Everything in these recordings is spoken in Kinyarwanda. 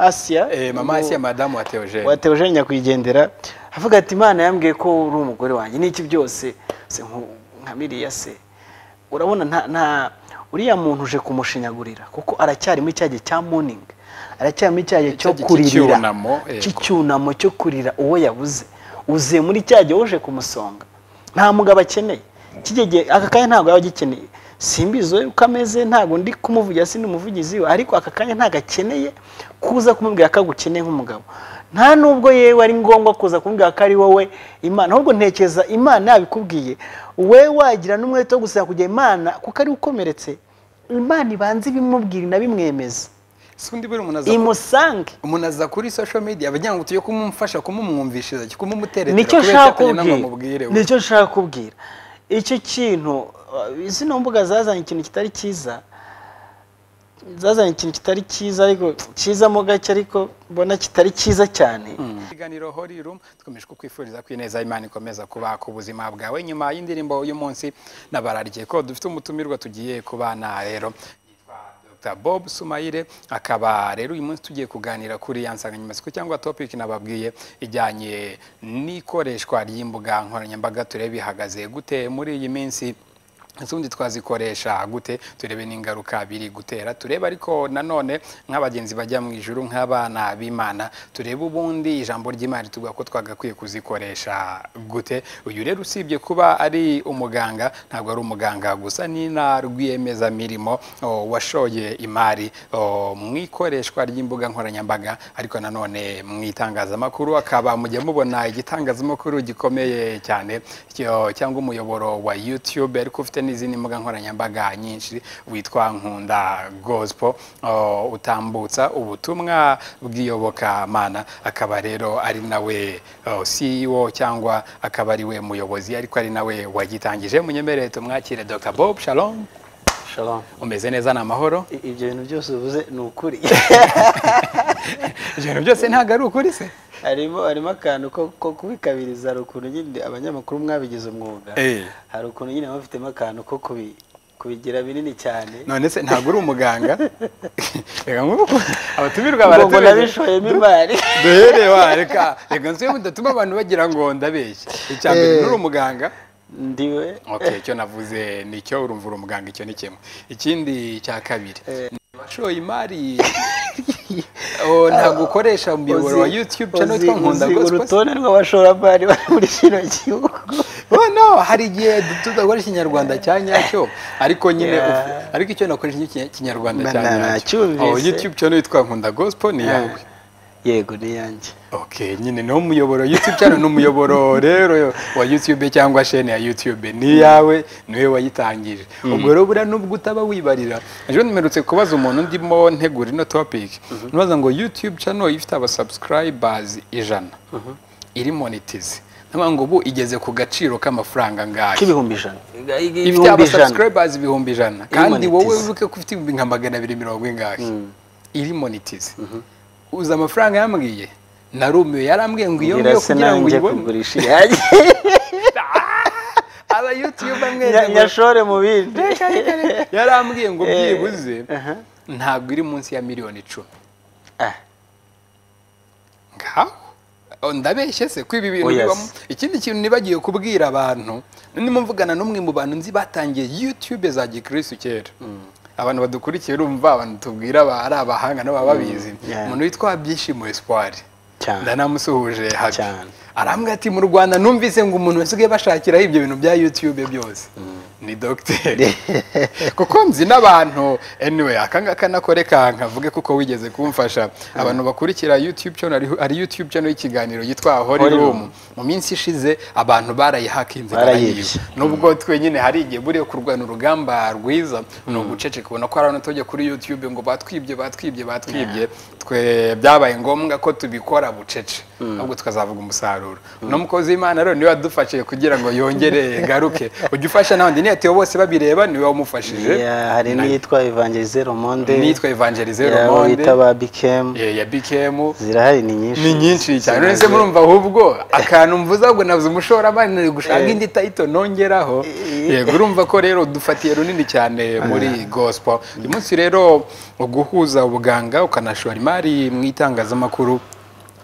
Asiya Eh, mama Asiya madamu wa Theogene wa Theogene Nyakwigendera avuga ati Imana yambwiye ko uri umugore wanjye n'iki byose se nku- nka miriya se urabona nta nta uriya muntu uje kumushinyagurira kuko aracyari muri cya gihe cya morning aracyari muri cya gihe cyo Cya gihe kurira cy'icyunamo, yego. cy'icyunamo cyo kurira uwo yabuze uze muri cya gihe uje kumusonga nta mugabo akeneye kijya gihe aka kanya ntabwo yaba agikeneye simbizi we uko ameze ntabwo ndi kumuvugira sindi umuvugizi we ariko aka kanya ntabwo akeneye kuza kumubwira ko agukeneye nk'umugabo nta nubwo yewe ari ngombwa kuza kumubwira ko ari wowe imana ahubwo ntekereza imana yabikubwiye we wagira n'umwete wo gusaba kujya imana kuko ari we ukomeretse imana ibanza ibimubwira inabimwemeza sundi buri umuntu aza imusange umuntu aza kuri social media bagira ngo tujye kumumfasha kumumwumvishiriza kumumuteretera nicyo kubera nshaka cyatumye kubwira namamubwire we. nicyo nshaka kubwira icyo kintu uh, zino mbuga zazanye ikintu kitari cyiza zazanye ikintu kitari cyiza ariko cyiza mo gake ariko mbona kitari cyiza cyane ikiganiro Holy Room dukomeje kukwifuriza ko ineza y'Imana ikomeza kubaka ubuzima bwawe nyuma y'indirimbo y'uyu munsi nabararye ko dufite umutumirwa tugiye kubana rero yitwa Dr. Bob Sumaire akaba rero uyu munsi tugiye kuganira kuri ya nsanganyamatsiko cyangwa topic nababwiye ijyanye n'ikoreshwa ry'imbuga nkoranyambaga turebe ihagaze gute muri iyi minsi ese ubundi twazikoresha gute turebe n'ingaruka biri gutera turebe ariko nanone nk'abagenzi bajya mu ijuru nk'abana b'imana turebe ubundi ijambo ry'imana tuvuga ko twagakwiye kuzikoresha gute uyu rero usibye kuba ari umuganga ntabwo ari umuganga gusa ni na rwiyemezamirimo o, washoye imari o, mu ikoreshwa ry'imbuga nkoranyambaga ariko nanone mu itangazamakuru akaba mujya mubona igitangazamakuru gikomeye cyane cyo- cyangwa umuyoboro wa YouTube ariko ufite n'izindi mbuga nkoranyambaga nyinshi witwa Nkunda Gospel o, utambutsa ubutumwa bw'iyobokamana akaba rero ari nawe o, CEO cyangwa akaba ari we muyobozi ariko ari nawe wagitangije munyemerere tumwakire Dr. Bob Shalom Shalom. umeze neza ni amahoro I- ibyo bintu byose uvuze ni ukuri ibintu byose ntabwo ari ukuri se harimo harimo akantu ko ko kubikabiriza hari ukuntu nyine abanyamakuru mwabigize umwuga Eh. hari ukuntu nyine bafitemo akantu ko kubi- kubigira binini cyane none se ntabwo uri umuganga reka nk'uko abatumirwa ngo ngo baratubeje nabishoyemo imari duhere wa reka reka nsuye mudatuma abantu bagira ngo ndabeshye icya mbere Eh. nturi umuganga ndiwe okay icyo navuze nicyo urumva uri umuganga icyo ni kimwe ikindi cya kabiri washoye imari Oh, ntabwo ukoresha umuyoboro wa Uzi- youtube channel uzi- witwa nkunda uzi Gospel se? urutonde rw'abashoramari bari muri kino gihugu Oh, no hari igihe tudakora ikinyarwanda cya nyacyo ariko nyine Yeah. uf- ariko icyo nakoresha ni ikinyarwanda cya Na- na- nyacyo nacyumvise. Oh, youtube channel yitwa nkunda gospel ni yawe yego ni yanjye okay nyine niwo muyoboro youtube channel ni umuyoboro rero wa youtube cyangwa shene ya youtube ni iyawe niwe wayitangije ubwo rero buriya nubwo utaba wibarira ejo nimerutse kubaza umuntu ndimo ntegura ino topic nbaza ngo youtube channel ifite abasubscribers ijana iri monetize ndavuga ngo ubu igeze ku gaciro k'amafaranga angahe k'ibihumbi ijana ifite abasubscribers ibihumbi ijana kandi monetize. wowe wibuke ko ufite ibihumbi nka magana abiri mirongo ingahe iri monetize uzi amafaranga yambwiye narumiwe yarambwiye ngo iyo ngiyo nyirase kugira ngo nanjye uyibone kugurisha iyanjye aba youtube amwe Nya- nyashore mu bindi yarambwiye ngo Eh, byibuze aha. ntabwo iri munsi ya miliyoni icumi Ah, ngaho Oh, ndabeshye se ko ibi bintu Oya bibamo se. ikindi kintu nibagiye kubwira abantu ndimo mvugana n'umwe mu bantu nzi batangiye youtube za gikirisitu kera abantu badukurikiye urumva abantu tubwira ba- ari abahanga nabo baba babizi yeah. umuntu witwa byishimo espoir Cyane. ndanamusuhuje habi Cyane. arambwira ati mu rwanda numvise ngo umuntu wasigaye bashakiraho ibyo bintu bya youtube byose ni dogiteri kuko nzi n'abantu anyway akangaka nakore kanka mvuge kuko wigeze kumfasha abantu bakurikira youtube channel hariho- hari youtube channel y'ikiganiro yitwa holy Holy room mu minsi ishize abantu barayihakinze Barayibye. barayiba nubwo twenyine hari igihe buriya kurwana urugamba rwiza ni uguceceka ubona ko hari abantu tujya kuri youtube ngo batwibye batwibye batwibye twe byabaye ngombwa ko tubikora bucece ahubwo tukazavuga umusaruro umusaruro uno mukozi w'imana rero niwe wadufashije kugira ngo yongere garuke ujya ufasha n'abandi niyo atiyo bose babireba niwe wamufashije Yeah, hari n'iyitwa evangelize romonde nitwa evangelize yeah, uwo romonde bita ba bikemu eh, ya bikemu zirahari ni nyinshi ni nyinshi cyane Zirahari. uretse murumva ahubwo akantu mvuze ahubwo nabuze umushoramari nari gushaka Eh. indi tayito nongeraho Eh. yego urumva ko rero dufatiye runini cyane muri gospel uyu munsi rero guhuza ubuganga ukanashora imari mu itangazamakuru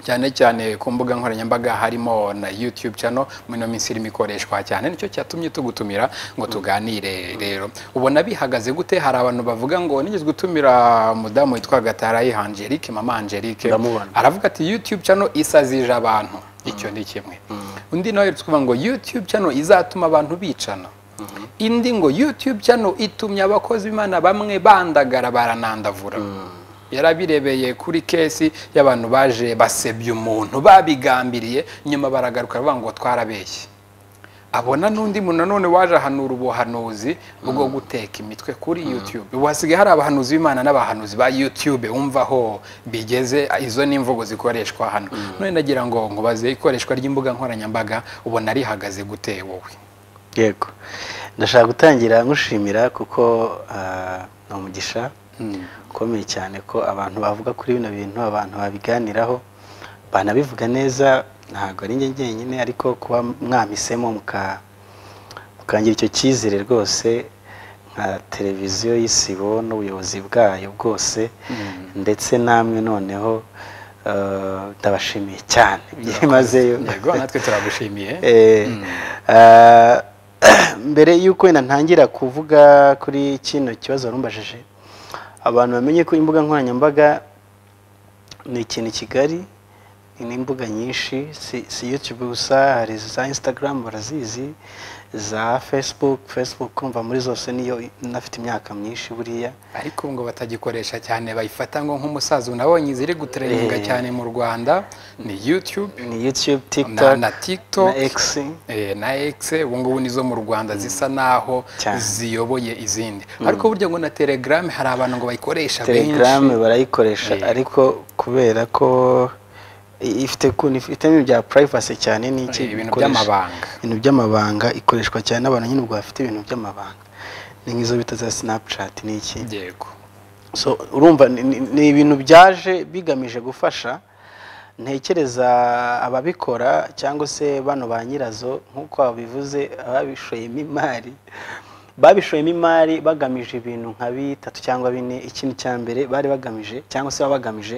cyane cyane ku mbuga nkoranyambaga harimo na YouTube channel muri ino minsi irimo ikoreshwa cyane nicyo cyatumye tugutumira ngo tuganire rero ubona bihagaze gute hari abantu bavuga ngo nigeze gutumira umudamu witwa Gatarayi Angelique mama Angelique Ndamubona. aravuga ati youtube channel isazije abantu icyo ni kimwe undi nawe tukuvuga ngo youtube channel izatuma abantu bicana indi ngo youtube channel itumye abakozi b'imana bamwe bandagara baranandavura yarabirebeye kuri kesi y'abantu baje basebya umuntu babigambiriye nyuma baragaruka bavuga ngo twarabeshye abona n'undi muntu nanone waje ahanura ubuhanuzi bwo guteka imitwe kuri youtube ubu hasigaye hari abahanuzi b'imana n'abahanuzi ba youtube wumva aho bigeze izo ni imvugo zikoreshwa hano none nagira ngo nkubaze ikoreshwa ry'imbuga nkoranyambaga ubona rihagaze gute wowe yego ndashaka gutangira ngushimira kuko ah, ni umugisha ukomeye cyane ko abantu bavuga kuri bino bintu abantu babiganiraho banabivuga neza ntabwo ari njye njyenyine ariko kuba mwamisemo muka- mukangira icyo cyizere rwose nka televiziyo y'isibo n'ubuyobozi bwayo bwose ndetse namwe noneho eh, ndabashimiye cyane byimazeyo yego natwe turagushimiye Eh, ah, mbere y'uko wenda ntangira kuvuga kuri kino kibazo warumbajije abantu bamenye ko imbuga nkoranyambaga ni ikintu kigari ni imbuga nyinshi si, si youtube gusa hari za instagram barazizi za facebook facebook kumva muri zose niyo nafite imyaka myinshi buriya ariko ngo batagikoresha cyane bayifata ngo nk'umusaza unabonye iziri gutereninga Eh. cyane mu rwanda ni youtube ni youtube na, tiktok na tiktok na x Eh, na X ubu ngubu nizo mu Rwanda zisa naho Cyane. ziyoboye izindi ariko burya ngo na Telegram hari abantu ngo bayikoresha benshi telegram barayikoresha Yego. ariko kubera ko i- ifite ukuntu ifite ibintu bya privacy cyane n'iki Eh, ibintu ikoresha- by'amabanga ibintu by'amabanga ikoreshwa cyane n'abantu nyine ubwo bafite ibintu by'amabanga ni nk'izo bita za snapchat n'iki yego so urumva ni- ni- ni ibintu byaje bigamije gufasha ntekereza ababikora cyangwa se bano ba nyirazo nk'uko babivuze ababishoyemo imari babishoyemo imari bagamije ibintu nka bitatu cyangwa bine ikintu cya mbere bari bagamije cyangwa se baba bagamije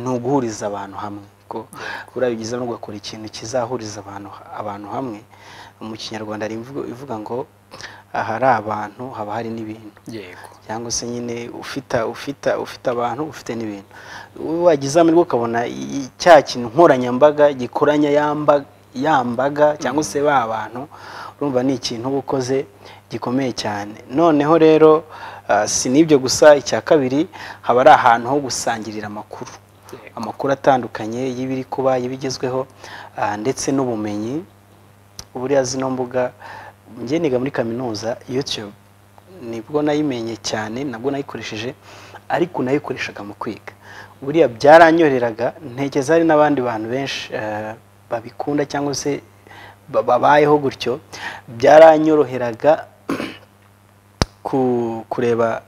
ni uguhuriza abantu hamwe ko urabigize no ugakora ikintu kizahuriza abantu abantu hamwe mu kinyarwanda hari imvugo ivuga ngo ahari abantu haba hari n'ibintu yego cyangwa se nyine ufita ufita ufite abantu ufite n'ibintu wagize amahirwe ukabona i- cya kintu nkoranyambaga gikoranya yamba yambaga cyangwa se ba bantu urumva ni ikintu uba ukoze gikomeye cyane noneho rero ah, si n'ibyo gusa icya kabiri haba ari ahantu ho gusangirira amakuru amakuru atandukanye y'ibiri kuba y'ibigezweho ah, ndetse n'ubumenyi buriya zino mbuga njye niga muri kaminuza youtube nibwo nayimenye cyane nabwo nayikoresheje ariko nayikoreshaga mu kwiga buriya byaranyoreraga ntekereza hari n'abandi bantu benshi eh, babikunda cyangwa se ba- babayeho gutyo byaranyoroheraga ku- kureba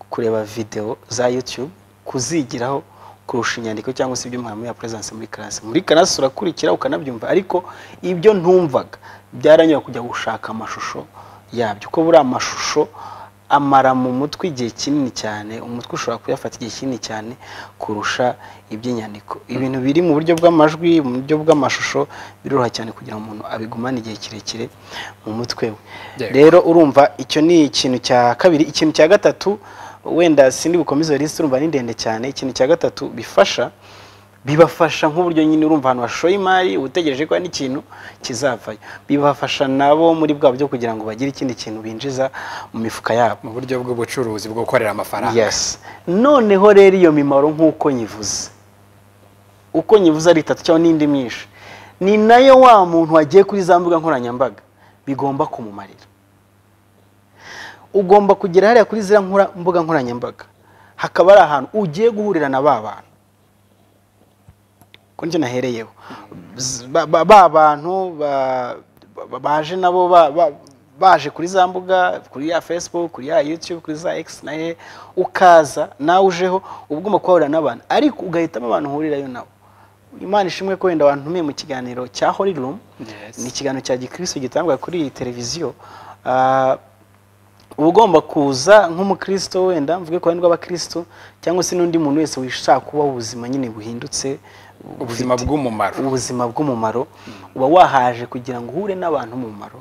kureba videwo za YouTube kuzigiraho kurusha inyandiko cyangwa se ibyo mwarimu yapurezense muri karasi muri karasi urakurikira ukanabyumva ariko ibyo ntumvaga byaranyura kujya gushaka amashusho yabyo ko buriya amashusho amara mu mutwe igihe kinini cyane umutwe ushobora kuyafata igihe kinini cyane kurusha iby'inyandiko ibintu biri mu buryo bw'amajwi mu buryo bw'amashusho biroroha cyane kugira umuntu abigumane igihe kirekire mu mutwe we Yego. rero urumva icyo ni ikintu cya kabiri ikintu cya gatatu wenda sindi bukomeze iyo lisite urumva ni ndende cyane ikintu cya gatatu bifasha bibafasha nk'uburyo nyine urumva ahantu bashoye imari uba utegereje ko hari n'ikintu kizavayo bibafasha nabo muri bwa buryo kugira ngo bagire ikindi kintu binjiza mu mifuka yabo mu buryo bw'ubucuruzi bwo gukorera amafaranga yes noneho rero iyo mimaro nk'uko nyivuze uko nyivuze ari itatu cyangwa n'indi myinshi ni nayo wa muntu wagiye kuri za mbuga nkoranyambaga bigomba kumumarira ugomba kugera hariya kuri ziriya nkora- mbuga nkoranyambaga hakaba ari ahantu ugiye guhurira na ba bantu ko nicyo nahereyeho Z- ba ba- ba bantu ba- ba- baje nabo ba- ba- baje kuri za mbuga kuri ya facebook kuri ya youtube kuri za x na ye ukaza nawe ujeho uba ugomba kuhahurira n'abantu ariko ugahitamo abantu uhurirayo nabo imana ishimwe ko wenda wantumiye mu kiganiro cya holy room Yes. ni ikiganiro cya gikristo gitangwa kuri iyi televiziyo Ah, uba ugomba kuza nk'umukristo wenda mvuge ku ruhande rw'abakristo cyangwa se n'undi muntu wese wishaka kubaho ubuzima nyine buhindutse ubuzima bufite- bw'umumaro ubuzima bw'umumaro uba wahaje kugira ngo uhure n'abantu umumaro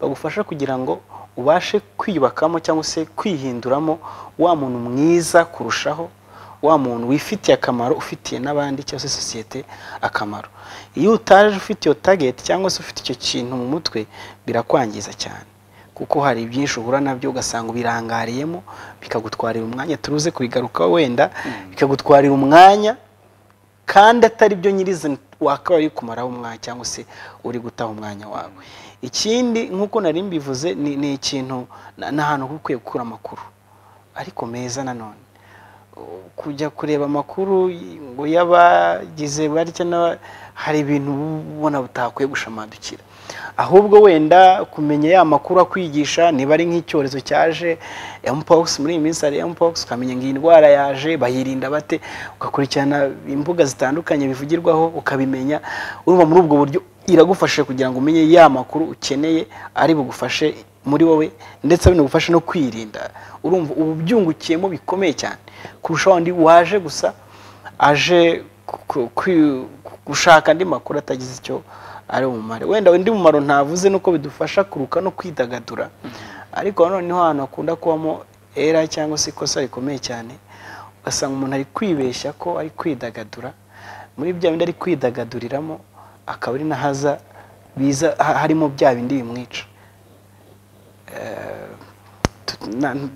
bagufasha kugira ngo ubashe kwiyubakamo cyangwa se kwihinduramo wa muntu mwiza kurushaho wa muntu wifitiye akamaro ufitiye n'abandi cyangwa se sosiyete akamaro iyo utaje ufite iyo tageti cyangwa se ufite icyo kintu mu mutwe birakwangiza cyane kuko hari byinshi uhura nabyo ugasanga ubirangariyemo bikagutwarira umwanya turuze kubigarukaho wenda bikagutwarira umwanya kandi atari byo nyirizina wakaba uri kumaraho umwanya cyangwa se uri gutaha umwanya wawe ikindi nk'uko nari mbivuze ni, ni ikintu na- ni ahantu uba ukwiye gukura amakuru ariko meza nanone U- kujya kureba amakuru y- ngo y'abagize barya n'aba- hari ibintu uba ubona butakwiye gushamadukira ahubwo wenda kumenya ya makuru akwigisha niba ari nk'icyorezo cyaje mpox muri iyi minsi hari mpox ukamenya ngo iyi ndwara yaje bayirinda bate ugakurikirana imbuga zitandukanye bivugirwaho ukabimenya urumva muri ubwo buryo iragufasha kugira ngo umenye ya makuru ukeneye ari bugufashe muri wowe ndetse binagufashe no kwirinda urumva ubu byungukiyemo bikomeye cyane kurusha wandi waje gusa aje ku- ku- kwi- gushaka andi makuru atagize icyo ari umumaro wenda undi mumaro ntavuze nuko bidufasha kuruka no kwidagadura ariko nanone niho ahantu hakunda kubamo era cyangwa se ikosa rikomeye cyane ugasanga umuntu ari kwibeshya ko ari kwidagadura muri bya bindi ari kwidagaduriramo akaba ari n'ahaza biza ha- harimo bya bindi bimwica tu- na- n-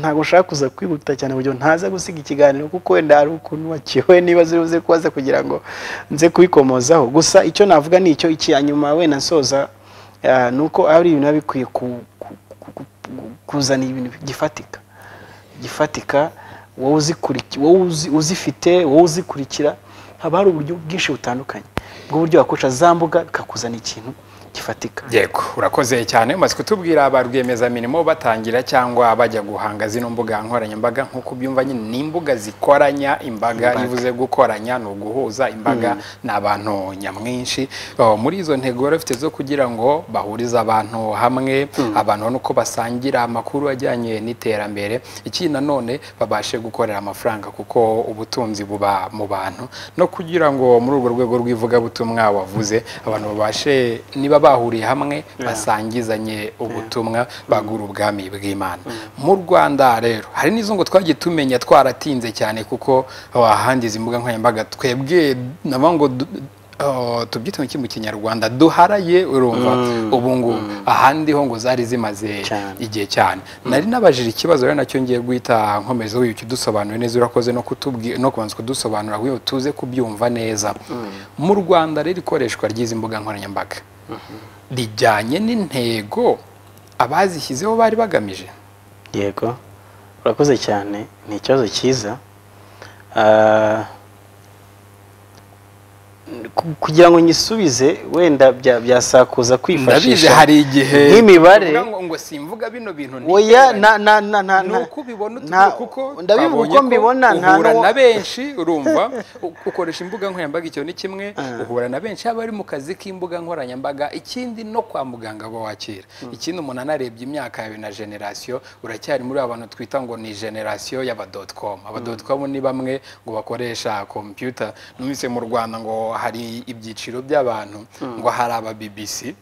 ntabwo nshaka kuza kwihuta cyane kugira ngo ntaza gusiga ikiganiro kuko wenda hari ukuntu wakiwe niba ziribuze kubaza kugira ngo nze kubikomozaho gusa icyo navuga ni icyo iki nyuma wenda nsoza ah, ni uko ari ibintu biba bikwiye ku- ku- ku- ku- kuzana ibintu gifatika gifatika wowe uzikuriki- wowe uzi- uzifite wowe uzikurikira haba hari uburyo bwinshi butandukanye bw'uburyo wakoresha za mbuga bikakuzana ikintu gifatika yego urakoze cyane umaze kutubwira ba rwiyemezamirimo batangira cyangwa bajya guhanga zino mbuga nkoranyambaga nk'uko ubyumva nyine ni imbuga zikoranya imbaga Imbaga. ivuze gukoranya ni uguhuza imbaga ni abantu nyamwinshi Oh, muri izo ntego bari bafite zo kugira ngo bahurize abantu hamwe abantu ubona uko basangira amakuru ajyanye n'iterambere ikindi nanone babashe gukorera amafaranga kuko ubutunzi buba mu bantu no kugira ngo muri urwo rwego rw'ivugabutumwa wavuze abantu babashe niba bahuriye hamwe basangizanye ubutumwa bagura ubwami bw'imana mu rwanda rero hari n'izo ngo twagiye tumenya twaratinze cyane kuko wahangiza imbuga nkoranyambaga twebwe nabo ngo du- Oh, tubyite mu ki- mu kinyarwanda duharaye urumva ubu ngubu ahandi ho ngo zari zimaze Cyane. igihe cyane nari nabajije ikibazo rero nacyo ngiye guhita nkomeza w'ibyo ukidusobanure neza urakoze no kutubwi no kubanza kudusobanura kugira ngo tuze kubyumva neza mu rwanda rero ikoreshwa ry'izi mbuga nkoranyambaga rijyanye n'intego abazishyizeho bari bagamije yego urakoze cyane ni ikibazo cyiza Ah, ku- kugira ngo nyisubize wenda bya- byasakuza ndabizi kwifashisha hari igihe nk'imibare. uvuga ngo- ngo simvuga bino bintu oya niteranya." na na na na ni na- uko nta- ubibona utubura kuko ndabivuga twabonye uko ko mbibona nta uhura n'uwo- na benshi urumva u- ukoresha imbuga nkoranyambaga icyo ni kimwe uhura na benshi haba ari mu kazi k'imbuga nkoranyambaga ikindi no kwa muganga aba wakira ikindi umuntu anarebye imyaka yawe na generasiyo uracyari muri abantu twita ngo ni generasiyo y'abadoticomu abadoticomu ni bamwe ngo bakoresha kompiyuta numvise mu rwanda ngo hari ibyiciro by'abantu ngo hari aba BBC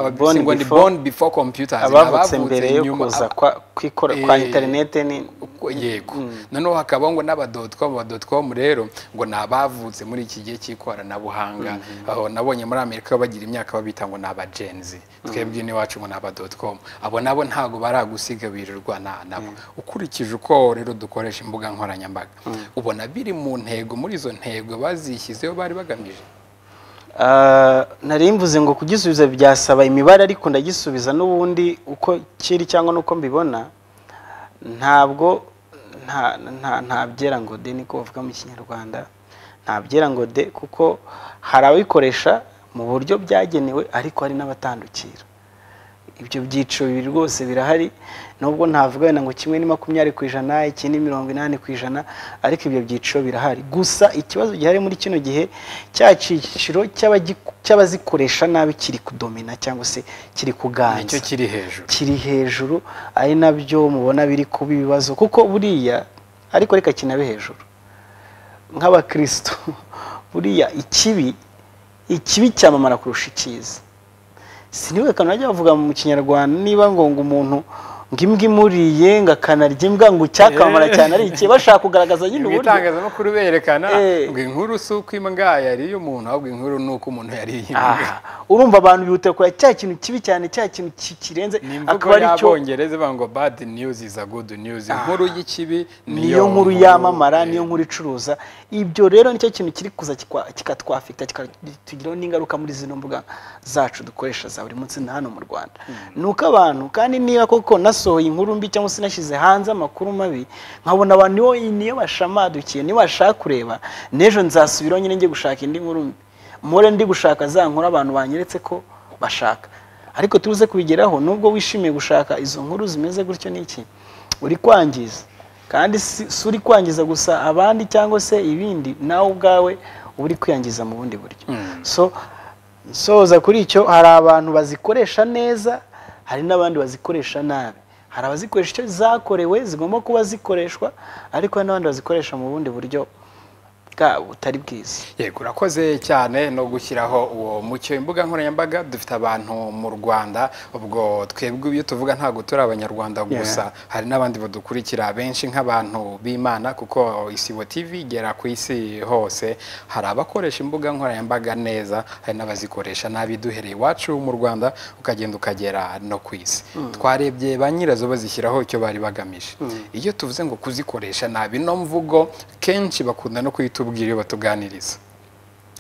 aba BBC Born ngo ni before. born before computers ni abavutse abavutse mbere yo nyuma- kuza kwa kwikora kwa Eh, interinete ni Uko- yego noneho hakabaho ngo n'abadoticomu abadoticomu rero ngo ni abavutse muri iki gihe cy'ikoranabuhanga aho nabonye muri amerika bagira imyaka babita ngo ni abagenzi twebwe n'iwacu ngo ni abadoticomu abo nabo ntabwo baragusiga birirwa na nabo ukurikije uko rero dukoresha imbuga nkoranyambaga ubona biri mu ntego muri izo ntego bazishyizeho bari bagamije Ah, nari mvuze ngo kugisubiza byasaba imibare ariko ndagisubiza n'ubundi uko kiri cyangwa n'uko mbibona ntabwo nta nta nta byera ngo de niko bavuga mu kinyarwanda nta byera ngo de kuko hari ababikoresha mu buryo byagenewe ariko hari n'abatandukira ibyo byiciro bibiri rwose birahari nubwo ntavuga wenda ngo kimwe ni makumyabiri ku ijana ikindi mirongo inani ku ijana ariko ibyo byiciro birahari gusa ikibazo gihari muri kino gihe cya cyiciro cy'abagi- cy'abazikoresha nabi kiri kudomina cyangwa se kiri kuganza nicyo kiri hejuru kiri hejuru ari nabyo mubona biri kuba ibibazo kuko buriya ariko reka kinabe hejuru nk'abakristo buriya ikibi ikibi cyamamara kurusha icyiza siniwe kantu bajya bavuga mu kinyarwanda niba ngo ngo umuntu ngo imbwa imuriye ngo akanarya imbwa ngo icyakamamara cyane ari ikibi bashaka kugaragaza nyine mu uburyo itangazamakuru berekana Eh. ngo inkuru si uko imbwa yariye umuntu ahubwo inkuru ni uko umuntu yariye imbwa Aha, urumva abantu bihutira kureba cya kintu kibi cyane cya kintu ki- kirenze ni akaba imvugo ari cyo y'abongereza ivuga ngo bad news is a good news inkuru y'ikibi niyo nkuru yamamara niyo eh, nkuru icuruza ibyo rero nicyo kintu kiri kuza kikwa- kikatwafekita kikatugiraho n'ingaruka muri zino mbuga zacu dukoresha za buri munsi na hano mu rwanda ni uko abantu kandi niba koko nasohoye inkuru mbi cyangwa se nashyize hanze amakuru mabi nkabona abantu niyo niyo bashamadukiye niyo bashaka kureba n'ejo nzasubiraho nyine njye gushaka indi nkuru mbi mpore ndi gushaka za nkuru abantu banyeretse ko bashaka ariko tuze kubigeraho nubwo wishimiye gushaka izo nkuru zimeze gutyo n'iki uri kwangiza kandi si si uri kwangiza gusa abandi cyangwa se ibindi nawe ubwawe uba uri kwiyangiza mu bundi buryo so nsoza kuri icyo hari abantu bazikoresha neza hari n'abandi bazikoresha nabi hari abazikoresha icyo zakorewe zigomba kuba zikoreshwa ariko hari n'abandi bazikoresha mu bundi buryo bwa butari bwiza yego urakoze cyane no gushyiraho uwo mucyo imbuga nkoranyambaga dufite abantu mu rwanda ubwo twebwe ibyo tuvuga ntabwo turi abanyarwanda gusa hari n'abandi badukurikira benshi nk'abantu b'imana kuko isibo tv igera ku isi hose hari abakoresha imbuga nkoranyambaga neza hari n'abazikoresha nabi duhereye iwacu mu rwanda ukagenda ukagera no ku isi twarebye ba nyirazo bazishyiraho icyo bari bagamije iyo tuvuze ngo kuzikoresha nabi ino mvugo kenshi bakunda no kuyitubwira iyo batuganiriza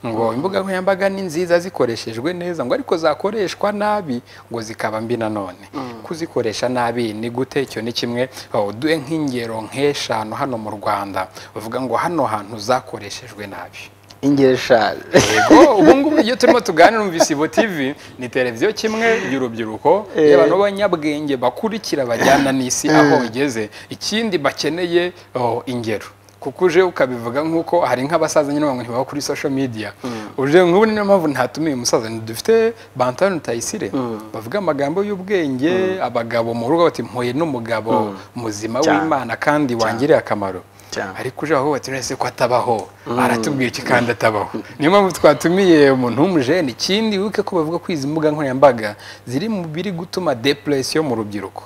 ngo imbuga nkoranyambaga ni nziza zikoreshejwe neza ngo ariko zakoreshwa nabi ngo zikaba mbi nanone kuzikoresha nabi ni gute icyo ni kimwe oh, duhe nk'ingero nk'eshanu hano mu rwanda bavuga ngo hano hantu zakoreshejwe nabi ingero eshanu yego ubu ngubu iyo turimo tuganira mu Visibo TV ni televiziyo kimwe y'urubyiruko y'abantu b'abanyabwenge bakurikira bajyana n'isi aho igeze ikindi bakeneye oh, ingero kuko uje ukabivuga nk'uko hari nk'abasaza nyine bamwe ntibaba kuri social media uje nk'ubu niyo mpamvu ntatumiye umusaza dufite bantani rutayisire bavuga amagambo y'ubwenge abagabo mu rugo bati mpuye n'umugabo muzima Cyane. w'imana kandi wangiriye akamaro Cyane. ariko uje aho bati nese ko atabaho aratubwiye iki kandi atabaho niyo mpamvu twatumiye umuntu w'umujene ikindi wibuke ko bavuga ko izi mbuga nkoranyambaga ziri mu biri gutuma depresiyo mu rubyiruko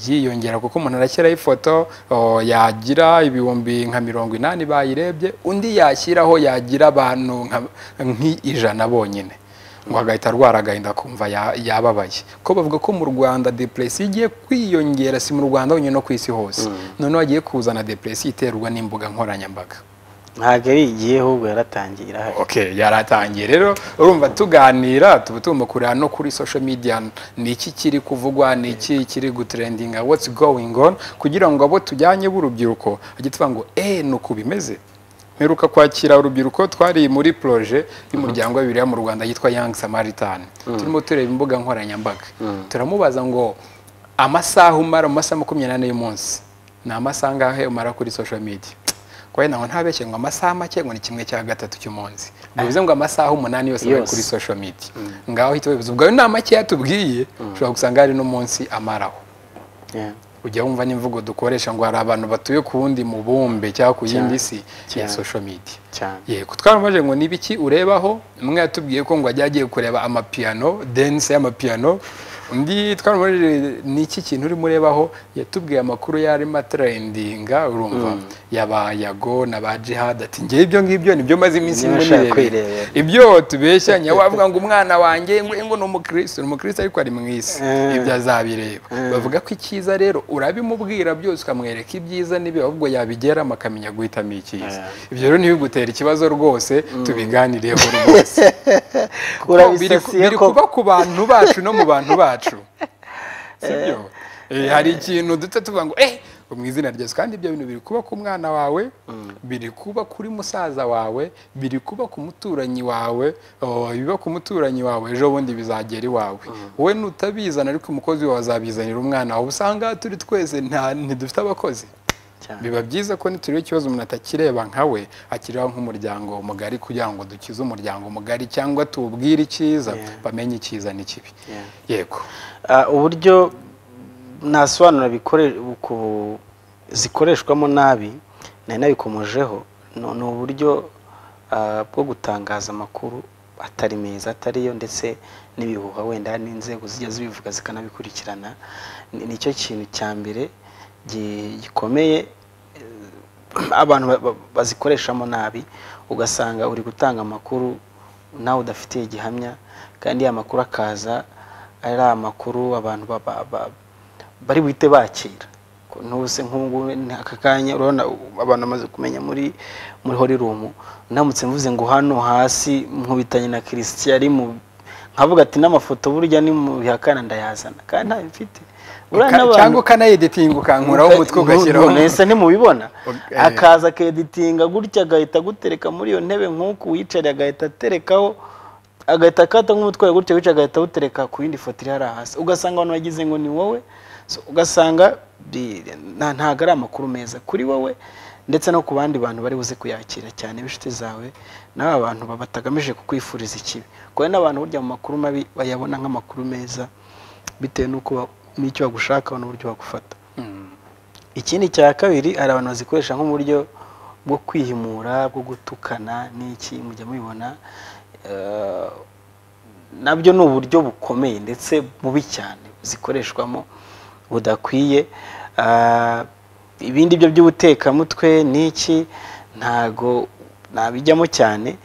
yiyongera kuko umuntu arashyiraho ifoto o, yagira ibihumbi nka mirongo inani bayirebye undi yashyiraho yagira abantu nka- nk'ijana bonyine ngo agahita arwara agahinda kumva ya- yababaye ko bavuga ko mu rwanda depresi igiye kwiyongera si mu rwanda honyine no ku isi hose noneho hagiye kuzana depresi iterwa n'imbuga nkoranyambaga ntabwo ari igihe ahubwo yaratangiye irahari okay yaratangiye rero urumva tuganira tuba tugomba kureba no kuri social media ni iki kiri kuvugwa ni iki kiri gutrendinga what's going on kugira ngo abo tujyanye b'urubyiruko bajye tuvuga ngo eh ni uku bimeze mperuka kwakira urubyiruko twari muri proje y'umuryango wa bibiliya mu rwanda yitwa young samaritan turimo tureba imbuga nkoranyambaga turamubaza ngo amasaha umara mu masaha makumyabiri n'ane y'umunsi ni amasaha angahe umara kuri social media kwa ntabwo ntabeshye ngo amasaha make ngo ni kimwe cya gatatu cy'umunsi bivuze ngo amasaha umunani yose bari Yose. kuri social media ngaho uhita wibaza ubwo ayo ni make yatubwiye ushobora gusanga hari n'umunsi amaraho Yeah. ujya wumva n'imvugo dukoresha ngo hari abantu batuye ku wundi mubumbe cyangwa ku yindi si ya Cyane. social media cyane yego twaramubaje ngo ni ibiki urebaho umwe yatubwiye ko ngo ajya agiye kureba amapiyano dense y'amapiyano undi twaramubajije ni iki kintu urimo urebaho yatubwiye amakuru yarimo atrendinga urumva yaba yago na ba jihad ati njyewe ibyo ngibyo nibyo maze iminsi Niba irimo ushaka nirebera kwirebera. ibyo tubeshyanya wavuga ngo umwana wanjye ngo ngo ni umukristo ni umukristo ariko ari mu isi Eh. ibyo azabireba bavuga ko icyiza rero urabimubwira byose ukamwereka ibyiza n'ibibi ahubwo yabigeramo akamenya guhitamo icyiza ibyo rero ntibigutera ikibazo rwose tubiganireho rwose Kuko biri ku- urabisasiye biri ko kuba ku bantu bacu no mu bantu bacu sibyo hari ikintu duta tuvuga ngo eh mu izina rya Yesu kandi ibyo bintu biri kuba ku mwana wawe biri kuba kuri musaza wawe biri kuba ku muturanyi wawe oh, biba ku muturanyi wawe ejo bundi bizagera iwawe wowe nutabizana ariko umukozi wawe azabizanira umwana wawe usanga turi twese nta ntidufite abakozi cyane biba byiza ko nituriho ikibazo umuntu atakireba nka we akireba nk'umuryango mugari kugira ngo dukize umuryango mugari cyangwa tuwubwire icyiza Yeah. bamenye icyiza n'ikibi Yeah. yego Ah, uburyo nasobanura bikore- ku- zikoreshwamo nabi nari nabikomojeho ni ni uburyo ah, bwo gutangaza amakuru atari meza atari yo ndetse n'ibihuha wenda n'inzego zijya zibivuga zikanabikurikirana Ni- nicyo kintu cya mbere gi- gikomeye abantu ba- ba- bazikoreshamo nabi ugasanga uri gutanga amakuru nawe udafitiye gihamya kandi ya makuru akaza ari amakuru abantu ba- ba- ba- bari buhite bakira Ko ntuse nk'ubungubu ni aka kanya urabona u- abantu bamaze kumenya muri muri horirumu ndamutse mvuze ngo hano hasi nkubitanye na kirisitiya ari mu nkavuga ati n'amafoto burya ni mu bihakana ndayazana kandi ntayo mfite Buriya Uka- n'abantu- cyangwa ukanayiditinga ukankuraho umutwe Ntu- ugashyiraho ntu- Ese ntimubibona Ok. akaza akeditinga gutya agahita agutereka muri iyo ntebe nk'uko uwiyicariye agahita aterekaho agahita akata nk'umutwe wawe gutya gutya agahita awutereka ku yindi foto iri hariya hasi ugasanga abantu bagize ngo ni wowe So, ugasanga bi- nta- ntago ari amakuru meza kuri wowe ndetse no ku bandi bantu bari buze kuyakira cyane b'inshuti zawe n'aba bantu baba batagamije kukwifuriza ikibi kuko hari n'abantu burya mu makuru mabi bayabona nk'amakuru meza bitewe n'uko ba- n'icyo bagushakaho n'uburyo bagufata Mm. ikindi cya kabiri hari abantu bazikoresha nko mu buryo bwo kwihimura bwo gutukana n'iki mujya mubibona eh, nabyo ni uburyo bukomeye ndetse bubi cyane zikoreshwamo budakwiye Ah, ibindi byo by'ubutekamutwe n'iki ntago nabijyamo cyane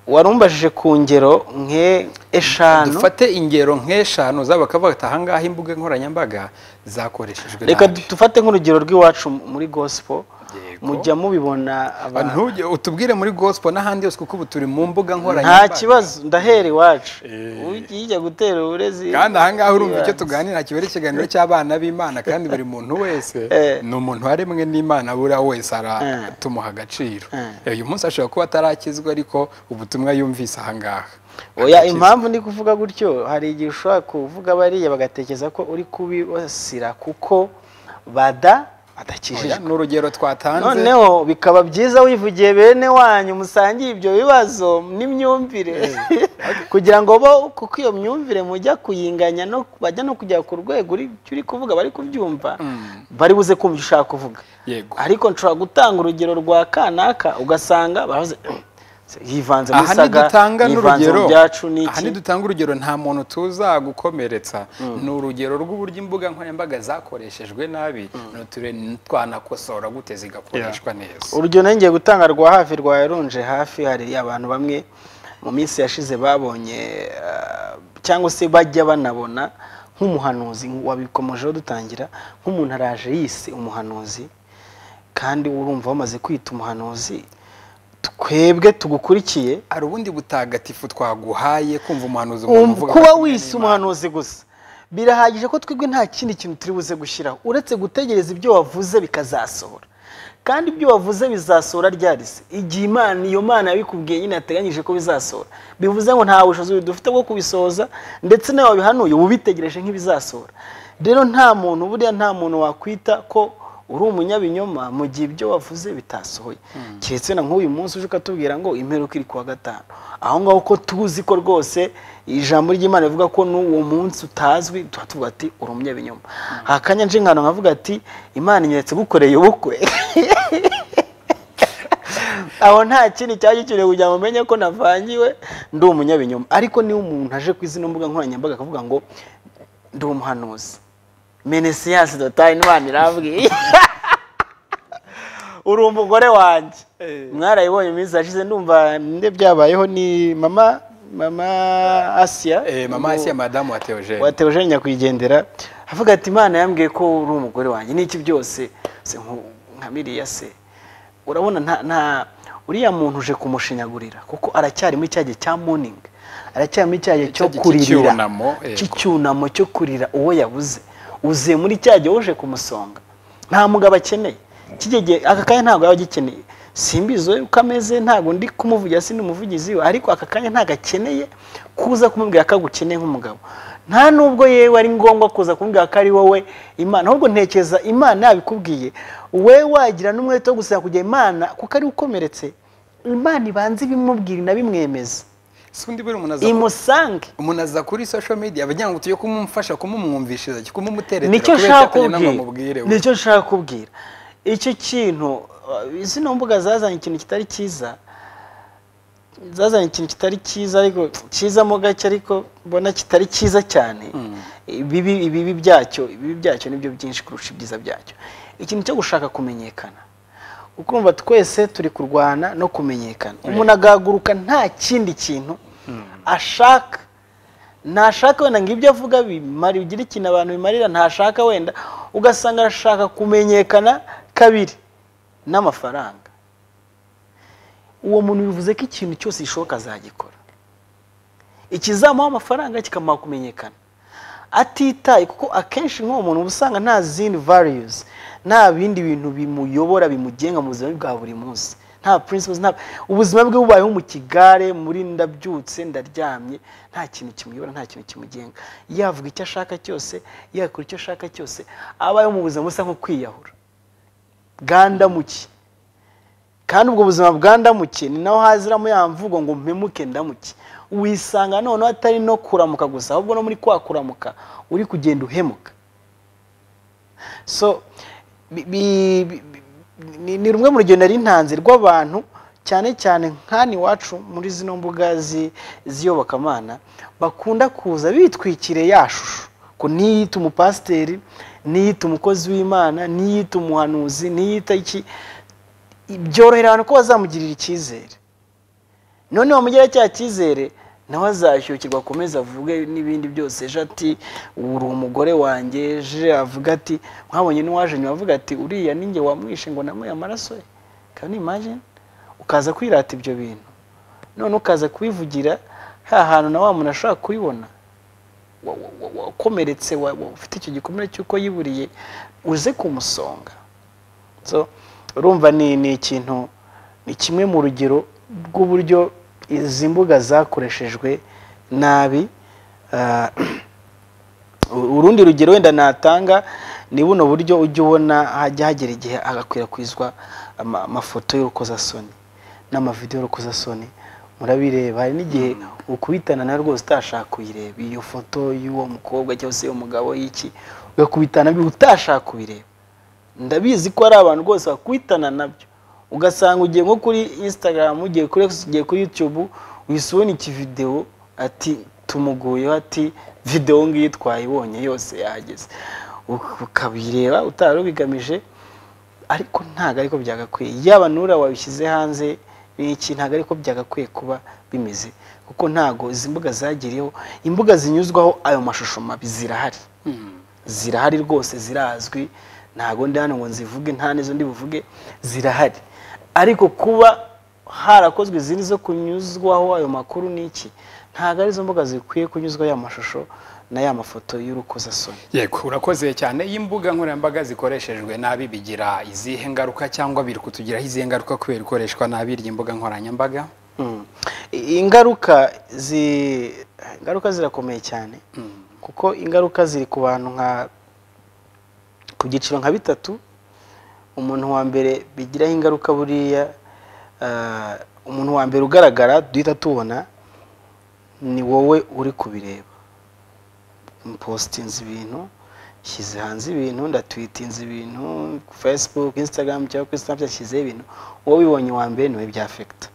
warumbajije ku ngero nke eshanu dufate ingero nk'eshanu zaba bakavuga ati ahangaha imbuga nkoranyambaga zakoreshejwe reka nabi." dufate nk'urugero rw'iwacu muri gospel Yego. mujya mubibona Ah, abantu ntujye utubwire muri gospel n'ahandi hose kuko ubu turi mu mbuga nta nkoranyambaga kibazo ndahera iwacu Eh. ujya gutera uburezi kandi ahangaha urumva icyo ibanza. tuganira kiba ari ikiganiro cy'abana b'imana kandi buri muntu wese Eh. ni umuntu waremwe n'imana buriya wese ara Eh. tumuha agaciro Eh. Eh, uyu munsi ashobora kuba atarakizwa ariko ubutumwa yumvise ahangaha oya Arakizwa. impamvu ndi kuvuga gutyo hari igihe ushobora kuvuga bariya bagatekereza ko uri kubibasira kuko bada Oya, badakijijwe ni urugero twatanze noneho bikaba byiza wivugiye bene wanyu musangiye ibyo bibazo n'imyumvire kugira ngo bo kuko iyo myumvire mujya kuyinganya no bajya no kujya ku rwego uri- icyo uri kuvuga bari kubyumva Mm. bari buze kumva icyo ushaka kuvuga yego ariko nshobora gutanga urugero rwa kanaka ugasanga baravuze yivanze muri aha saga ntidutanga yivanze n'urugero mu byacu aha n'iki ntidutanga urugero nta muntu tuzagukomeretsa ni urugero rw'uburyo imbuga nkoranyambaga zakoreshejwe nabi nture twanakosora gute zigakoreshwa neza urugero nari ngiye gutanga rwa hafi rwa yarunje hafi hari abantu bamwe mu minsi yashize babonye eh, cyangwa se bajya banabona nk'umuhanuzi wabikomojeho dutangira nk'umuntu araje yise umuhanuzi kandi urumva bamaze kwita umuhanuzi twebwe tugukurikiye hari ubundi butagatifu twaguhaye kumva umuhanuzi umuntu Um, uvuga kuba ko wise umuhanuzi gusa birahagije ko twebwe nta kindi kintu turi buze gushyiraho uretse gutegereza ibyo wavuze bikazasohora kandi ibyo wavuze bizasohora ryari se igihe imana iyo mana yabikubwiye nyine yateganyije ko bizasohora bivuze ngo nta bushobozi dufite bwo kubisohoza ndetse nawe wabihanuye uba ubitegereje nk'ibizasohora rero nta muntu buriya nta muntu wakwita ko uri umunyabinyoma mu gihe ibyo wavuze bitasohoye keretse na nk'uyu munsi uje ukatubwira ngo imperuka iri kuwa gatanu aho ngaho ko tuzi ko rwose ijambo ry'imana rivuga ko n'uwo munsi utazwi tuba tuvuga ati uri umunyabinyoma hakanya nje nkano nkavuga ati imana inyeretse gukoreye ubukwe aho nta kindi cyari gikeneye kugira ngo umenye ko navangiwe ndi umunyabinyoma ariko niba umuntu aje ku izina mbuga nkoranyambaga akavuga ngo ndi umuhanuzi menesiyasi dotari imana irambwiye uri umugore wanjye mwarayibonye iminsi yashize ndumva nde byabayeho ni mama mama asiya Eh, mama asiya madamu wa teogene wateje nyakwigendera avuga ati imana yambwiye ko uri umugore wanjye n'iki byose se nku- nka miriya se urabona nta nta uriya muntu uje kumushinyagurira kuko aracyari muri cya gihe cya morning aracyari muri cya gihe Cya cyo gihe kuririra cy'icyunamo, yego. cy'icyunamo cyo kurira uwo yabuze uze muri cya gihe uje kumusonga nta mugabo akeneye kigege aka kanya ntabwo yaba agikeneye simbizo uko ameze ntabwo ndi kumuvugira sinumuvugizi we ariko aka kanya ntabwo akeneye kuza kumubwira ko agukeneye nk'umugabo nta nubwo yewe ari ngombwa kuza kumubwira ko ari wowe imana ahubwo ntekereza imana yabikubwiye we wagira n'umwete wo gusaba kujya imana kuko ari ukomeretse imana ibanza ibimubwira inabimwemeza si undi buri umuntu aza imusange umuntu aza kuri social media bagira ngo tujye kumumfasha kumumwumvishiriza kumumuteretera nicyo kubera nshaka ko atari kubwira namubwire we. nicyo nshaka kubwira icyo kintu uh, zino mbuga zazanye ikintu kitari cyiza zazanye ikintu kitari cyiza ariko cyiza mo gake ariko mbona kitari cyiza cyane ibibi ibibi byacyo ibibi byacyo nibyo byinshi kurusha ibyiza byacyo ikintu cyo gushaka kumenyekana ukumva twese turi kurwana no kumenyekana umuntu agahaguruka nta kindi kintu ashaka ntashaka wenda ngo ibyo avuga bimara bigira ikintu abantu bimarira ntashaka wenda ugasanga arashaka kumenyekana kabiri n'amafaranga uwo muntu bivuze ko ikintu cyose gishoboka azagikora ikizamuha amafaranga kikamuha kumenyekana atitaye kuko akenshi nk'uwo muntu uba usanga nta zindi values nta bindi bintu bimuyobora bimugenga mu buzima bwa buri munsi nta principles nta ubuzima bwe bubayeho mu kigare muri ndabyutse ndaryamye nta kintu kimuyobora nta kintu kimugenga yavuga icyo ashaka cyose yakora icyo ashaka cyose abayeho mu buzima busa nko kwiyahura bwandamuke kandi ubwo buzima bwandamuke ni naho haziramo ya mvugo ngo mpemuke ndamuke wisanga noneho atari no kuramuka gusa ahubwo no muri kwa kuramuka uri kugenda uhemuka so bi- bi- bi- bi- ni- ni rumwe mu rugendo ntanze rw'abantu cyane cyane nk'ani iwacu muri zino mbuga zi- z'iyobokamana bakunda kuza bitwikiriye ya shusho ko niyita umupasiteri niyita umukozi w'imana niyita umuhanuzi niyita iki byorohera abantu ko bazamugirira icyizere none wamugira cya cyizere nawe azashyukirwa akomeze avuge n'ibindi byose ejo ati uri umugore wanjye ejo avuga ati mwabonye n'uwaje nyuma avuga ati uriya ninjye wamwishe ngo namuhe amaraso ye kandi imagine ukaza kwirata ibyo bintu none ukaza kubivugira ha hantu na wa muntu ashobora kubibona wa- wa- wa- wakomeretse wa- wa- ufite icyo gikomere cy'uko yiburiye uze kumusonga so urumva ni ni ikintu ni kimwe mu rugero rw'uburyo izi mbuga zakoreshejwe nabi Ah, urundi rugero wenda natanga ni buno buryo ujya ubona hajya hagera igihe hagakwirakwizwa ama- amafoto y'urukozasoni n'amavidewo y'urukozasoni murabireba hari n'igihe ukubitana na rwose utashaka kuyireba iyo foto y'uwo mukobwa cyangwa se y'uwo mugabo y'iki ugakubitana byo utashaka kubireba ndabizi ko hari abantu rwose bakwitana nabyo ugasanga ugiye nko kuri instagram ugiye kuri X, ugiye kuri youtube uhise ubona ikividewo ati tumuguyeho ati videwo ngiyi twayibonye yose yahageze Uk- ukabireba utari ubigamije ariko ntabwo ariko byagakwiye yaba nura wabishyize hanze ni iki ntabwo ariko byagakwiye kuba bimeze kuko ntabwo izi mbuga zagiriyeho imbuga zinyuzwaho ayo mashusho mabi zirahari zirahari rwose zirazwi ntabwo ndi hano ngo nzivuge nta n'izo ndi buvuge zirahari ariko kuba harakozwe izindi zo kunyuzwaho ayo makuru ni iki ntabwo arizo mbuga zikwiye kunyuzwaho ya mashusho n'aya mafoto y'urukozasoni yego urakoze cyane iyo imbuga nkoranyambaga zikoreshejwe nabi bigira izihe ngaruka cyangwa biri kutugiraho izihe ngaruka kubera ikoreshwa nabi ry'imbuga nkoranyambaga Mm. I- ingaruka zi ingaruka zirakomeye cyane kuko ingaruka ziri ku bantu nka ku byiciro nka bitatu umuntu wa mbere bigiraho ingaruka buriya ah, umuntu wa mbere ugaragara duhita tubona ni wowe uri kubireba mpositinze ibintu nshyize hanze ibintu ndatwitinze ibintu ku facebook instagram cyangwa kuri snapchat nshyizeho ibintu wowe ubibonye wa mbere niwe bya afekita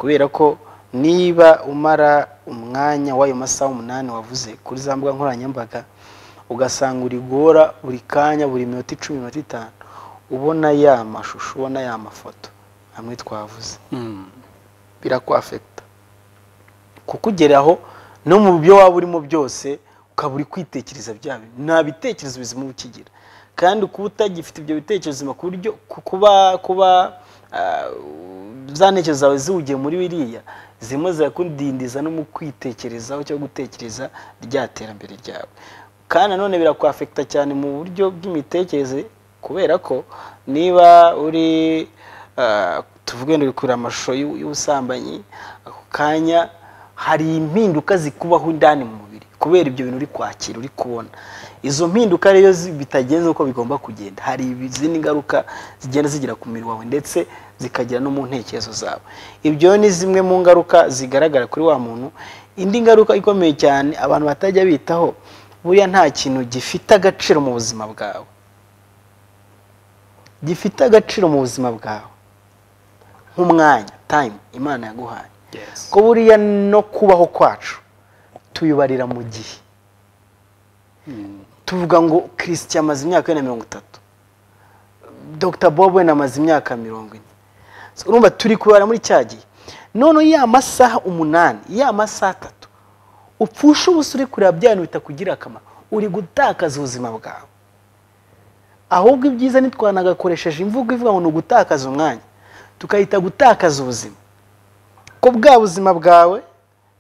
kubera ko niba umara umwanya w'ayo masaha umunani wavuze kuri za mbuga nkoranyambaga ugasanga uri guhora buri kanya buri minota icumi minota itanu ubona ya mashusho ubona ya mafoto amwe twavuze birakwafekita kukugeraho no mu byo waba urimo byose ukaba uri kwitekereza bya bintu nta bitekerezo bizima uba ukigira kandi kuba utagifite ibyo bitekerezo bizima ku buryo ku- kuba kuba ah, za ntekerezo zawe ziwugiye muri biriya zimwe zirakudindiza no mu kwitekerezaho cyangwa gutekereza rya terambere ryawe kandi nanone birakwafekita cyane mu buryo bw'imitekerereze kubera ko niba uri ah, tuvuge ngo uri kureba amashusho y'u- y'ubusambanyi ako kanya hari impinduka zikubaho indani mu mubiri kubera ibyo bintu uri kwakira uri kubona izo mpinduka rero zi- bitagenze uko bigomba kugenda hari izindi ngaruka zigenda zigira ku mubiri wawe ndetse zikagera no mu ntekerezo zawe ibyo ni zimwe mu ngaruka zigaragara kuri wa muntu indi ngaruka ikomeye cyane abantu batajya bitaho buriya nta kintu gifite agaciro mu buzima bwawe gifite agaciro mu buzima bwawe nk'umwanya time imana yaguhaye Yes. ko buriya no kubaho kwacu tuyibarira mu gihe Mm. tuvuga ngo kirisiti amaze imyaka ine na mirongo itatu dr bob we amaze imyaka mirongo ine So, urumva turi kubara muri cya gihe noneho ya masaha umunani ya masaha atatu upfusha ubusa uri kureba bya bintu bitakugira akamaro uri gutakaza ubuzima bwawe ahubwo ibyiza ntitwanagakoresheje imvugo ivuga ngo ni ugutakaza umwanya tukahita gutakaza ubuzima ko bwa buzima bwawe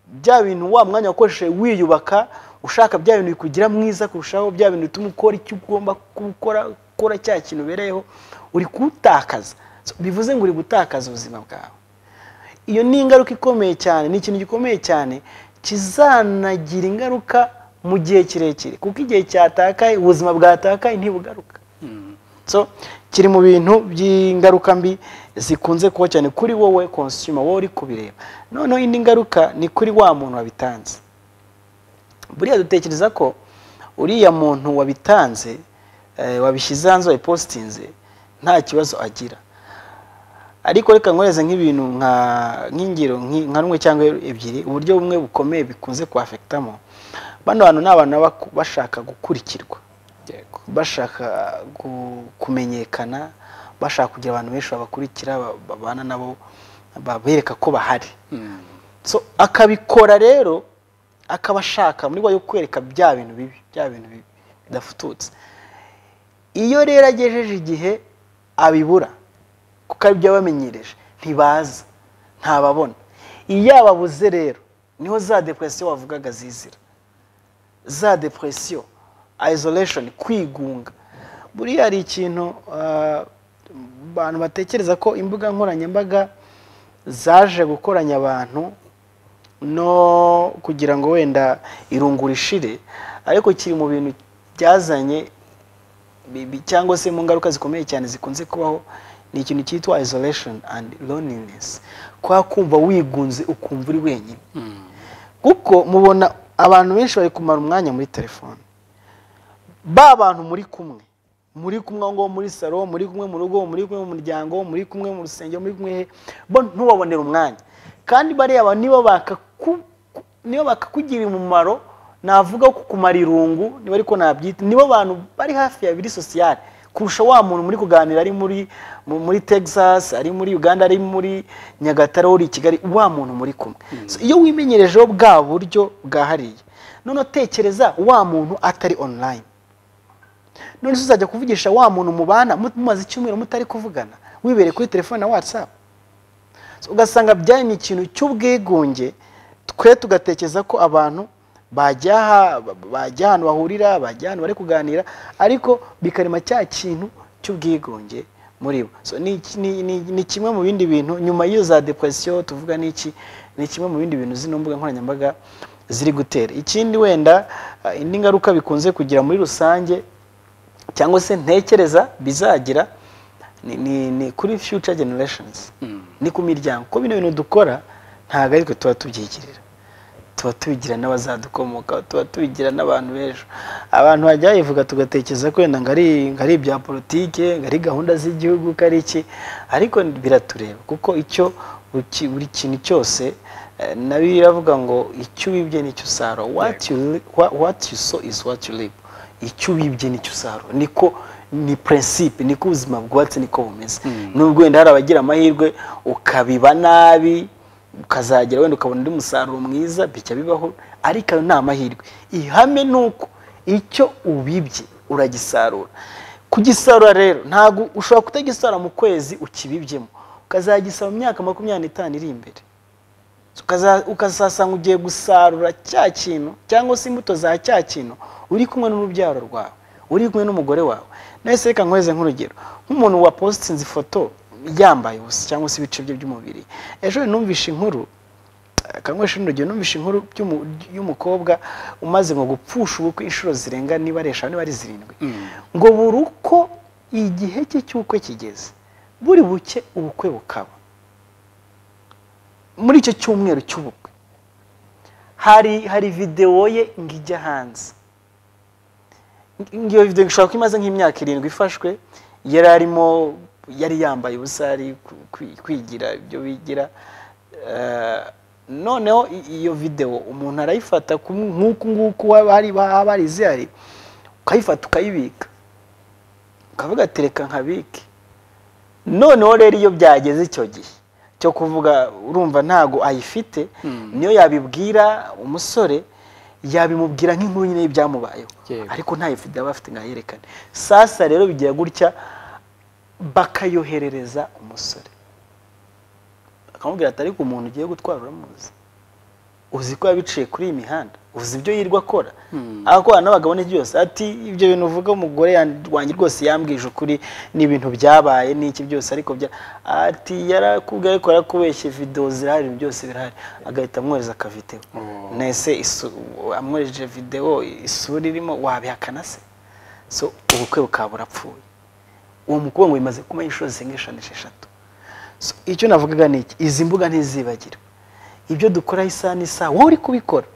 bya bintu wa mwanya wakoresheje wiyubaka ushaka bya bintu bikugira mwiza kurushaho bya bintu bituma ukora icyo ugomba gukora ukora cya kintu ubereyeho uri kuwutakaza So, bivuze ngo uri gutakaza ubuzima bwawe iyo ni ingaruka ikomeye cyane ni ikintu gikomeye cyane kizanagira ingaruka mu gihe kirekire kuko igihe cyatakaye ubuzima bwatakaye ntibugaruka so kiri mu bintu by'ingaruka mbi zikunze kuba cyane kuri wowe konsuma wowe uri kubireba noneho indi ngaruka ni kuri wa muntu wabitanze buriya dutekereza ko uriya muntu wabitanze eh, wabishyize hanze wabipositinze nta kibazo agira ariko reka nkoreze nk'ibintu nka nk'ingiro nki- nka rumwe cyangwa ebyiri uburyo bumwe bukomeye bikunze kuhafekitamo bano bantu ni abantu baba bashaka gukurikirwa yego bashaka gu- kumenyekana bashaka kugira abantu benshi babakurikira ba- babana nabo babereka ko bahari Mm. so akabikora rero akabashaka muri rwa yo kwereka bya bintu bibi bya bintu bibi bidafututse iyo rero agejeje igihe abibura kuko ari ibyo abamenyereje ntibaza ntababona iyo ababuze rero niho za depresiyo wavugaga zizira za depresiyo isolation kwigunga buriya hari ikintu ah, abantu batekereza ko imbuga nkoranyambaga zaje gukoranya abantu no kugira ngo wenda irungu rishire ariko kiri mu bintu byazanye bi- bi- cyangwa se mu ngaruka zikomeye cyane zikunze kubaho ni ikintu cyitwa isolation and loneliness kwa kumva wigunze ukumva uri wenyine Mm. kuko mubona abantu benshi bari kumara umwanya muri telefone ba bantu muri kumwe muri kumwe aho ngaho muri salo muri kumwe mu rugo muri kumwe mu muryango muri kumwe mu rusengero muri kumwe he bo ntubabonere umwanya kandi bariya abantu niba bakaku- niba bakakugirira umumaro navuga ko kumara irungu niba ariko nabyita nibo bantu bari hafi ya biri sosiyale kurusha wa muntu muri kuganira ari muri mu- muri texas ari muri uganda ari muri nyagatare uri i kigali wa muntu muri kumwe So, iyo wimenyerejeho bwa buryo bwahariye noneho tekereza wa muntu atari online none se uzajya kuvugisha wa muntu mubana mu- mumaze icyumweru mutari kuvugana wibereye kuri telefone na whatsapp So, ugasanga byari ni ikintu cy'ubwigunge twe tugatekereza ko abantu bajya aha, ba- bajya ahantu bahurira bajya ahantu bari kuganira ariko bikarema cya kintu cy'ubwigunge muri bo So, ni, ni, ni, ni kimwe mu bindi bintu nyuma y'iyo za depresiyo tuvuga n'iki ni kimwe mu bindi bintu zino mbuga nkoranyambaga ziri gutera ikindi wenda ah, indi ngaruka bikunze kugira muri rusange cyangwa se ntekereza bizagira ni, ni, ni kuri future generations Mm. ni ku miryango ko bino bintu dukora ntabwo aritwe tuba tubyigirira tuba tubigira n'abazadukomoka tuba tubigira n'abantu b'ejo abantu bajya bayivuga tugatekereza ko wenda ngo ari ngo ari ibya politike ngo ari gahunda z'igihugu ko ari iki ariko biratureba kuko icyo buri ki- buri kintu cyose eh, na bibiliya iravuga ngo icyo wibye nicyo usarura what you, li- wha- what you sow is what you reap icyo wibye nicyo usarura niko ni principe niko ubuzima bwubatse niko bumeze nubwo wenda hari abagira amahirwe ukabiba nabi ukazagera wenda ukabona undi musaruro mwiza bijya bibaho ariko ayo ni amahirwe ihame ni uko icyo ubibye uragisarura kugisarura rero ntabwo ushobora kutagisarura mu kwezi ukibibyemo ukazagisarura mu myaka makumyabiri n'itanu iri imbere ukaza- ukazasanga ugiye gusarura cya kintu cyangwa se imbuto za cya kintu uri kumwe n'urubyaro rwawe uri kumwe n'umugore wawe nahise reka nkweze nk'urugero nk'umuntu wapositinze ifoto yambaye ubusa cyangwa se ibice bye by'umubiri ejo numvishe inkuru akanywesha urugero numvishe inkuru by'umu- y'umukobwa umaze mu gupfusha ubukwe inshuro zirenga niba ari eshanu niba ari zirindwi ngo buri uko igihe cye cy'ubukwe kigeze buri buke ubukwe bukaba muri icyo cyumweru cy'ubukwe hari hari videwo ye ngo ijya hanze iyo video ishobora kuba imaze nk'imyaka irindwi ifashwe yari arimo yari yambaye ubusa ari ku- kwi- kwigira ibyo bigira Eh, noneho i- iyo videwo umuntu arayifata ku- nk'uku nguku waba hari- baba bari zihari ukayifata ukayibika ukavuga ati reka nkabike noneho rero iyo byageze icyo gihe cyo kuvuga urumva ntago ayifite niyo yabibwira umusore yabimubwira nk'inkuru nyine y'ibyamubayeho Yego. ariko ntayifite aba afite ntayerekane sasa rero bigira gutya bakayoherereza umusore akamubwira ati ariko umuntu ugiye gutwara uramuzi uzi ko yabiciye kuri iyi mihanda uzi ibyo yirirwa akora agakorana n'abagabo n'ibyo byose ati ibyo bintu uvuga umugore yan- wanjye rwose yambwije ukuri ni ibintu byabaye n'iki byose ariko bya ati yarakubwiye ariko yarakubeshye videwo zirahari ibintu byose birahari agahita amwohereza akavideo Oh. nese isu- amwohereje videwo isura irimo wabihakana se so ubukwe bukaba burapfuye uwo mukobwa ngo bimaze kumenya inshuro zirenga eshanu esheshatu So, icyo navugaga ni iki izi mbuga ntizibagirwe ibyo dukora isaha n'isaha wowe uri kubikora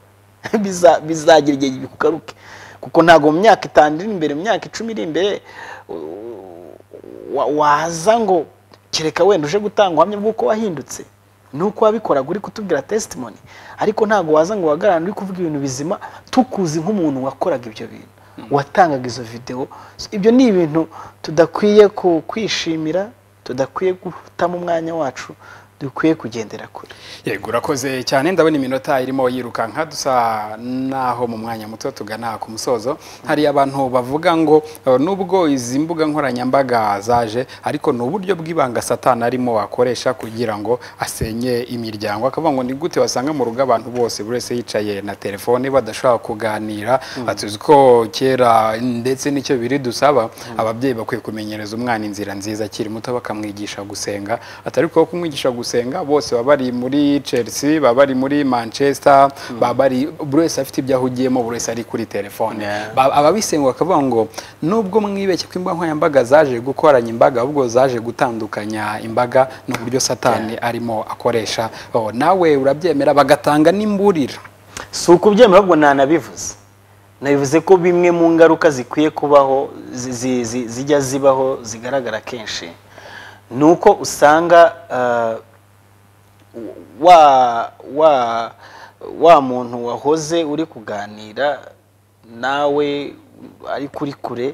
Biza- bizagira igihe bikugaruke kuko ntabwo mu myaka itanu iri imbere mu myaka icumi iri imbere u- wa- waza ngo kereka wenda uje gutanga ubuhamya bw'uko wahindutse nuko wabikoraga uri kutubwira testimony ariko ntabwo waza ngo uhagararane uri kuvuga ibintu bizima tukuzi nk'umuntu wakoraga ibyo bintu watangaga izo videwo So, ibyo ni ibintu tudakwiye ku- kwishimira tudakwiye guhitamo umwanya wacu dukwiye kugendera kure yego urakoze cyane ndabona iminota irimo yirukanka dusa naho mu mwanya muto tugana ku musozo hari abantu bavuga ngo eh, nubwo izi mbuga nkoranyambaga zaje ariko ni uburyo bw'ibanga satani arimo akoresha kugira ngo asenye imiryango akavuga ngo ni gute wasanga mu rugo abantu bose buri wese yicaye na telefone badashobora kuganira tuzi ko kera ndetse n'icyo biri dusaba ababyeyi bakwiye kumenyereza umwana inzira nziza akiri muto bakamwigisha gusenga atari ko kumwigisha gusenga bose baba bari muri Chelsea baba bari muri Manchester baba bari buri wese afite ibyo ahugiyemo buri wese ari kuri telefone Yeah. Ba- ababisenga bakavuga ngo nubwo mwibeshye ko imbuga nkoranyambaga zaje gukoranya imbaga ahubwo zaje gutandukanya imbaga ni uburyo satani arimo akoresha Oh, nawe urabyemera bagatanga n'imburira si ukubyemera ahubwo ntanabivuze nabivuze ko bimwe mu ngaruka zikwiye kubaho zi- zi- zi- zijya zibaho zigaragara kenshi ni uko usanga ah, wa wa wa muntu wahoze uri kuganira nawe ari kuri kure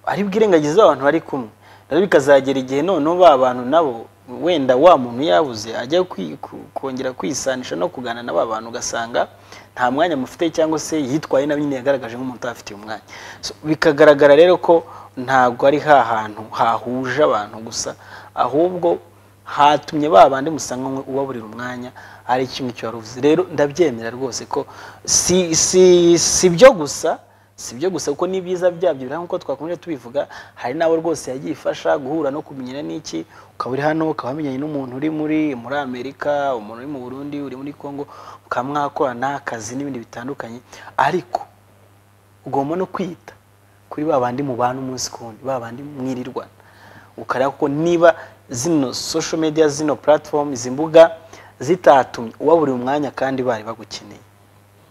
ari bwirengagize abantu bari kumwe rero bikazagera igihe noneho ba bantu nabo wenda wa muntu yabuze ajya kwi- ku- kongera kwisanisha no kuganira na ba bantu ugasanga nta mwanya mufite cyangwa se yitwaye nabi nyine yagaragaje nk'umuntu utafitiye umwanya So, bikagaragara rero ko ntabwo ari ha hantu hahuje abantu gusa ahubwo hatumye ba bandi musanga mwe ubaburira umwanya ari kimwe icyo wari uvuze rero ndabyemera rwose ko si si si byo gusa si byo gusa kuko n'ibyiza byabyo birahari nk'uko twakomeje tubivuga hari n'abo rwose yagiye ifasha guhura no kumenyera n'iki ukaba uri hano ukaba wamenyanye n'umuntu uri muri muri amerika umuntu uri mu burundi uri muri congo mukaba mwakorana akazi n'ibindi bitandukanye ariko ugomba no kwita kuri ba bandi mubana umunsi ku wundi ba bandi mwirirwana ukareba ko niba zino social media zino platform izi mbuga zitatumye uba buri mwanya kandi bari bagukeneye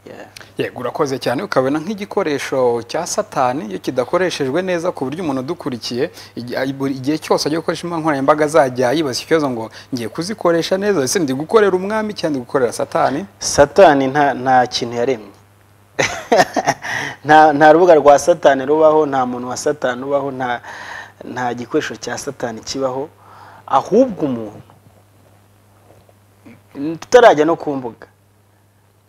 Yeah. yego urakoze cyane ukabona nk'igikoresho cya satani iyo kidakoreshejwe neza ku buryo umuntu udukurikiye igi- ay- buri- igihe cyose agiye gukoresha imbuga nkoranyambaga azajya yibaza ikibazo ngo ngiye kuzikoresha neza ese ndi gukorera umwami cyangwa ndi gukorera satani satani nta nta kintu yaremye nta nta rubuga rwa satani rubaho nta muntu wa satani ubaho nta nta gikoresho cya satani kibaho ahubwo umuntu tutarajya no ku mbuga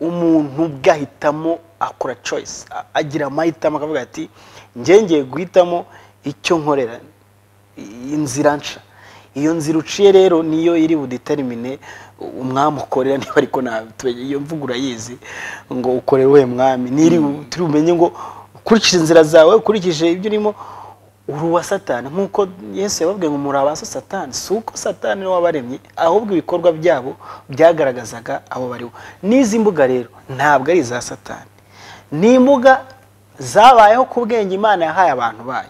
umuntu ubwe ahitamo akora choice a- agira amahitamo akavuga ati njye ngiye guhitamo icyo nkorera i- inzira nca iyo nzira uciye rero niyo iri budetermine umwami ukorera niba ariko nta iyo mvugo urayizi ngo ukorera uwe mwami niri turi bumenye ngo ukurikije inzira zawe ukurikije ibyo urimo uri uwa satani nk'uko yesu yababwiye ngo muri abaso satani si uko satani niwe wabaremye ahubwo ibikorwa byabo byagaragazaga abo baribo n'izi mbuga rero ntabwo ari iza satani ni imbuga zabayeho ku bwenge imana yahaye abantu bayo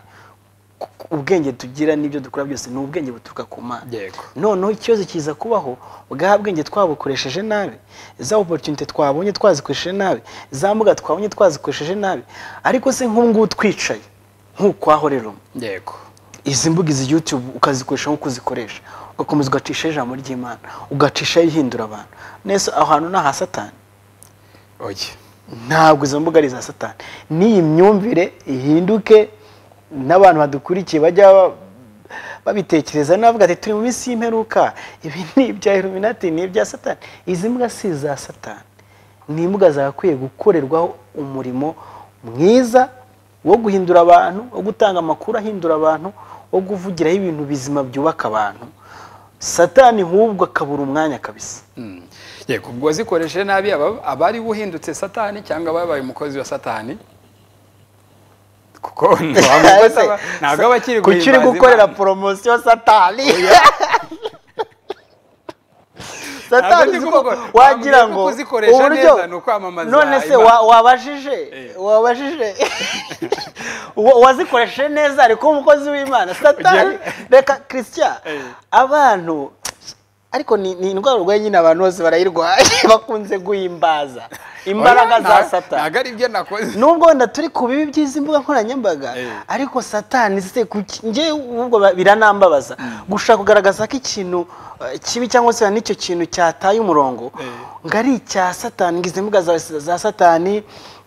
ubwenge tugira n'ibyo dukora byose ni ubwenge buturuka ku mana Yego. noneho ikibazo kiza kubaho bwa bwenge twabukoresheje nabi za oporutunite twabonye twazikoresheje nabi za mbuga twabonye twazikoresheje nabi ariko se nk'ubungubu twicaye nk'ukwaho rero yego izi mbuga izi yutube ukazikoresha nk'uko uzikoresha ugakomeza ugacisha ijambo ry'imana ugacishaho ihindura abantu nese aho hantu ni aha satani oye ntabwo izo mbuga ari iza satani n'iyi myumvire ihinduke n'abantu badukurikiye bajya ba- babitekereza navuga ati turi mu minsi y'imperuka ibi ni ibya iluminati ni ibya satani izi mbuga si iza satani ni imbuga zagakwiye gukorerwaho umurimo mwiza wo guhindura abantu wo gutanga amakuru ahindura abantu wo kuvugiraho ibintu bizima byubaka abantu satani nk'ubwo akabura umwanya kabisa Mm. yego ubwo wazikoresheje nabi aba- abari buhindutse satani cyangwa ababaye umukozi wa satani kuko ntiwamukoze aba- ntabwo aba akiri kuki uri guhimbaza gukorera Imana. poromosiyo satani Ntabwo satani ndi uzi ko kumukora- wagira ntabwo ngo ndi kuzikoresha neza, ni ukwamamaza none se Imana. wa- wabajije Eh. wabajije Wa- wazikoresheje neza ariko umukozi w'imana satani reka christian Eh. abantu ariko ni ni indwara urwaye nyine abantu bose barayirwaye bakunze guhimbaza imbaraga Oya, za nta- satani ntabwo ari ibyo nakoze nubwo wenda turi ku bibi by'izi mbuga nkoranyambaga Eh. ariko satani se kuki- njye ubwo ba- biranambabaza gushaka kugaragaza ko ikintu eh, kibi cyangwa se n'icyo kintu cyataye umurongo Eh. ngo ari icya satani ngo izi mbuga za, za satani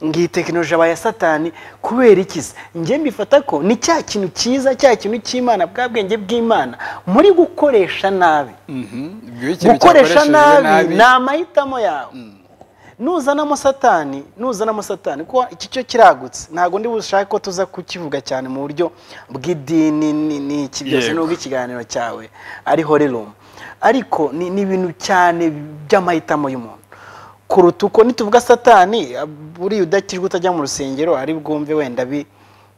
ngo iyi tekinoloji aba iya satani kubera iki se njye mbifata ko ni cya kintu cyiza cya kintu cy'imana bwa bwenge bw'imana muri gukoresha nabi Mhm. Ubwo iyo ikintu gukoresha cyakoreshejwe nabi ni amahitamo yawe nuzanamo satani nuzanamo satani kuko iki cyo kiragutse ntabwo ndi bushake ko tuza kukivuga cyane mu buryo bw'idini ni- ni iki byose Yego. nubwo ikiganiro cyawe ari horerumu ariko ni ni ibintu cyane by'amahitamo y'umuntu kuruta uko nituvuga satani buriya udakijwe utajya mu rusengero ari bwumve wenda bi-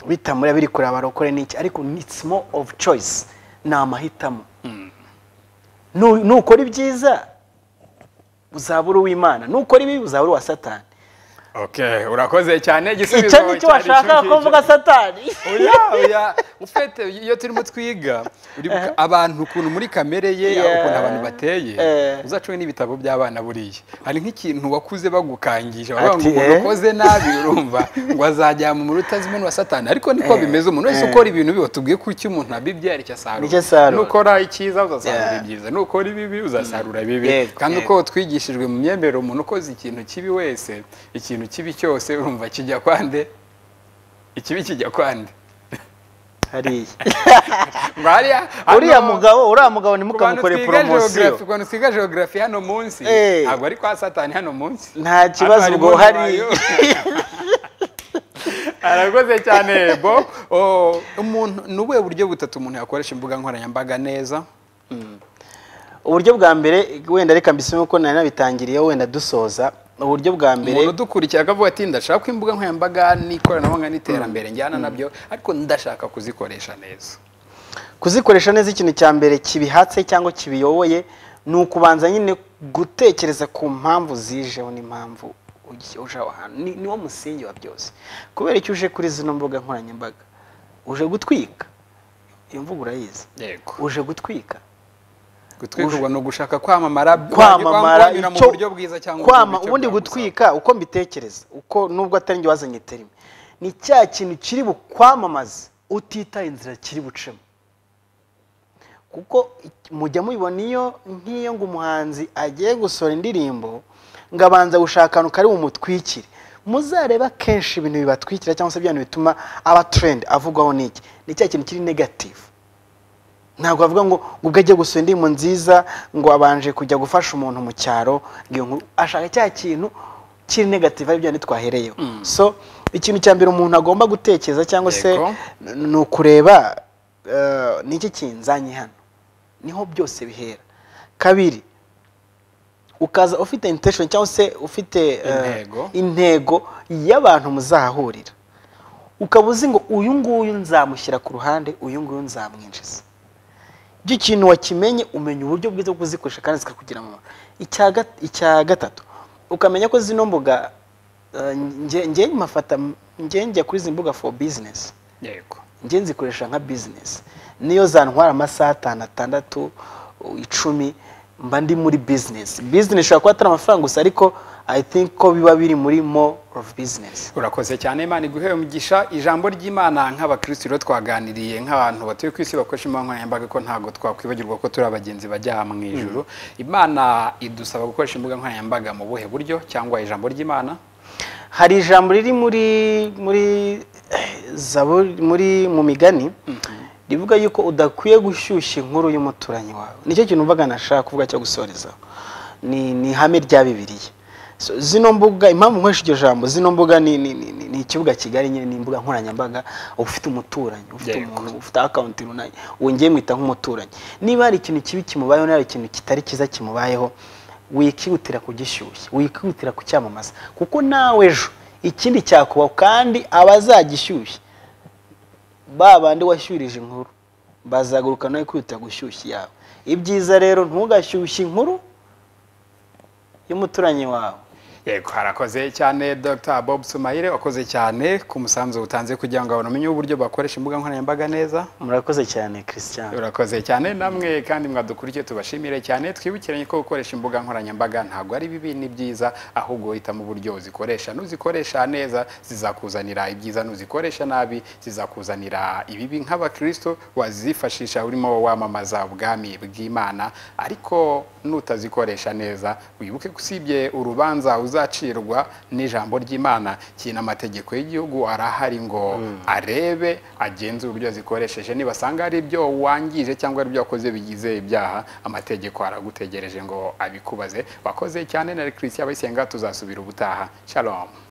bitamuriya biri kureba abarokore n'iki ariko it's more of choice ni amahitamo Nu- nukora ibyiza uzabura uw'imana nukora ibi uzabura uwa satani Okay, urakoze cyane igisubizo icyo ni cyo cyari icyo washaka ngicyo. kuvuga satani oya oya ufite iyo turimo twiga uri buka- abantu ukuntu muri kamere ye Yeah. ukuntu abantu bateye Eh. uzacwe n'ibitabo by'abana buriya hari nk'ikintu wakuze bagukangije bavuga ngo Ati, umuntu eh. ukoze nabi urumva ngo azajyama mu rutazimena wa satani ariko niko bimeze umuntu wese ukora ibintu biba tubwiye ko icyo umuntu abibye ari cyo Nicyo asarura asarura. nukora icyiza uzasarura Yeah. ibyiza nukora ibibi uzasarura bibi Yego, kandi yego. uko twigishijwe mu myemerere umuntu ukoze ikintu kibi wese ikintu kibi cyose urumva kijya kwande ikibi kijya kwande hariya Maria, uriya mugabo uriya mugabo ntimukamukore poromosiyo ukuntu twiga geogarafi hano munsi Eh. ntabwo ari kwa satani hano munsi nta kibazo Hano hari ubwo Bob hari Mayo. arakoze cyane bo Oh, umuntu ni ubuhe buryo butatu umuntu yakoresha imbuga nkoranyambaga neza uburyo bwa mbere wenda reka mbisome ko nari nabitangiriyeho wenda dusoza uburyo bwa umuntu mbere udukurikiye akavuga ati ndashaka ko imbuga nkoranyambaga n'ikoranabuhanga n'iterambere njyana nabyo ariko ndashaka kuzikoresha neza kuzikoresha neza ikintu cya mbere kibihatse cyangwa kibiyoboye ni ukubanza nyine gutekereza ku mpamvu zijeho n'impamvu uj- uje aho hantu Ni- niwo musingi wa byose kubera icyo uje kuri zino mbuga nkoranyambaga uje gutwika iyo mvugo urayizi yego uje gutwika gutwikurwa ni ugushaka kwamamara kwamamara kwanyura mu icyo- buryo bwiza cyangwa kwama mu buryo ubundi bwagusa. gutwika uko mbitekereza uko nubwo atari njye wazanye terime ni cya kintu kiri bukwamamaze utitaye inzira kiri bucemo kuko i- mujya mubibona iyo nk'iyo ngo umuhanzi agiye gusohora indirimbo ngo abanza gushaka akantu kari bumutwikire muzareba kenshi ibintu bibatwikira cyangwa se bya bintu bituma aba trend avugwaho n'iki ni cya kintu kiri negative ntabwo bavuga ngo ngo ubwo ajya gusura indirimbo nziza ngo abanje kujya gufasha umuntu mu cyaro ngo iyo nkuru ashaka cya kintu kiri negative ari byo yandi twahereyeho so ikintu cya mbere umuntu agomba gutekereza cyangwa se Yego. n- ni ukureba eh, ni iki kinzanye hano niho byose bihera kabiri ukaza ufite intention cyangwa se ufite eh, Intego. intego y'abantu muzahahurira ukaba uzi ngo uyu nguyu nzamushyira ku ruhande uyu nguyu nzamwinjiza ibyo ikintu wakimenye umenya uburyo bwiza bwo kuzikoresha kandi zikakugira umumaro icya ga- icya gatatu ukamenya ko zino mbuga eh, nge- nge mafata nge njya kuri izi mbuga for business yego njye nzikoresha nka bizinesi niyo zantwara amasaha atanu atandatu u- icumi mba ndi muri bizinesi bizinesi ishobora kuba atari amafaranga gusa ariko i think ko biba biri muri more of business urakoze cyane imana iguhe umugisha ijambo ry'imana nk'abakirisitu rero twaganiriye nk'abantu batuye ku isi bakoresha imbuga nkoranyambaga ko ntabwo twakwibagirwa ko turi abagenzi bajya mu ijuru imana idusaba gukoresha imbuga nkoranyambaga mu buhe buryo cyangwa ijambo ry'imana hari ijambo riri muri muri eh, zaburi muri mu migani rivuga yuko udakwiye gushyushya inkuru y'umuturanyi wawe nicyo kintu mvuga nashaka kuvuga cyo gusorezaho ni ni ihame rya bibiliya So, zino mbuga impamvu nkoresha iryo jambo zino mbuga ni, ni, ni, ni- ni ikibuga kigari nyine ni imbuga nkoranyambaga uba ufite umuturanyi ufite Yego. umuntu ufite akawunti runaka uwo ngiye mwita nk'umuturanyi niba hari ikintu kibi kimubayeho niba hari ikintu kitari cyiza kimubayeho wikihutira kugishyushya wikihutira kucyamamaza kuko nawe ejo ikindi cyakubaho kandi abazagishyushya ba bandi washyurije inkuru bazaguruka nawe kwihutira gushyushya yawe ibyiza rero ntugashyushye inkuru y'umuturanyi wawe yego harakoze cyane dr bob sumayire wakoze cyane ku musanzu utanze kugira ngo abantu bamenye uburyo bakoresha imbuga nkoranyambaga neza murakoze cyane christian urakoze cyane namwe kandi mwadukurikiye tubashimire cyane twibukiranye ko gukoresha imbuga nkoranyambaga ntabwo ari bibi ni byiza ahubwo hitamo uburyo uzikoresha nuzikoresha neza zizakuzanira ibyiza nuzikoresha nabi zizakuzanira ibibi nk'abakristo wazifashisha urimo wamamaza ubwami bw'imana ariko nutazikoresha neza wibuke ko usibye urubanza uzacirwa n'ijambo ry'imana kinamategeko amategeko y'igihugu arahari ngo arebe agenzure uburyo zikoresheje nibasanga ari ibyo wangije cyangwa ari ibyo wakoze bigize ibyaha amategeko aragutegereje ngo abikubaze wakoze cyane na christian abayisenga tuzasubira ubutaha shalom